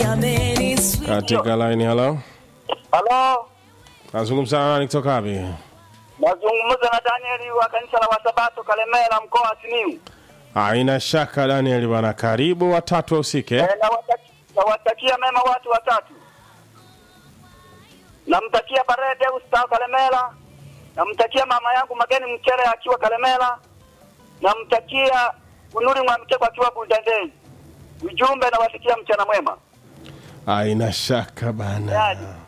katika line. Halo, Halo, nazungumza na nani kutoka wapi? nazungumza na Danieli wa kanisa la Wasabato Kalemera, mkoa wa Simiyu. Haina shaka Daniel bwana, karibu watatu wahusike. Eh, nawataki- nawatakia mema watu watatu. Namtakia Barede Ustao Kalemera, namtakia mama yangu Mageni Mchere akiwa Kalemera, namtakia Kunuri Mwamteko akiwa Bundandeni. Ujumbe nawatakia mchana mwema. Haina shaka bana. Yaani.